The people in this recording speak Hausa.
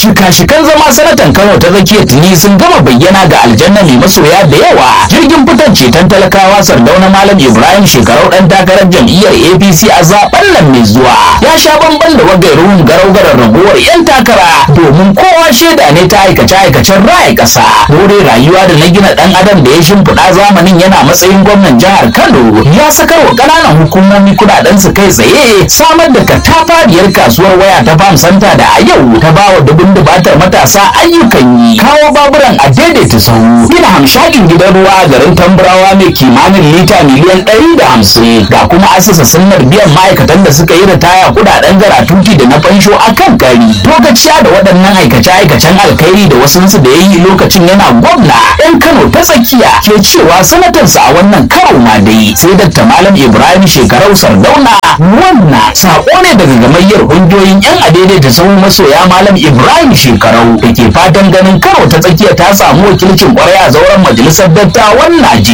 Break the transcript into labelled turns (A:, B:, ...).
A: shika-shikan zama sanatan kano ta tsakiya tuni sun gama bayyana ga aljanna mai masoya da yawa jirgin fitar ceton talakawa sardauna malam ibrahim shekarau dan takarar jam'iyyar apc a zaben nan mai zuwa ya sha bamban da wagairuhun garau-garar raguwar yan takara domin kowa shaida ne ta aikace-aikacen raya ƙasa dore rayuwa da na gina dan adam da ya shimfiɗa zamanin yana matsayin gwamnan jihar kano ya sakar wa ƙananan hukumomi kuɗaɗen su kai tsaye samar da katafariyar kasuwar waya ta farm center da a yau ta bawa dubun dubatar matasa ayyukan yi kawo baburan a daidaita sahu gina hamshakin gidan ruwa a garin tamburawa mai kimanin lita miliyan ɗari da hamsin ga kuma asasa sunnar biyan ma'aikatan da suka yi ritaya kuɗaɗen garatuti da na fansho a kan kari lokaciya da waɗannan aikace-aikacen alkhairi da wasunsu da ya yi lokacin yana gwamna ɗan kano ta tsakiya ke cewa sanatarsa a wannan karo ma dai sai dakta malam ibrahim shekarau sardauna wannan saƙo ne daga gamayyar ƙungiyoyin 'yan adaidaita sahun masoya malam ibrahim shekarau da ke fatan ganin karo ta tsakiya ta samu wakilcin ƙwarai a zauren majalisar dattawan najeriya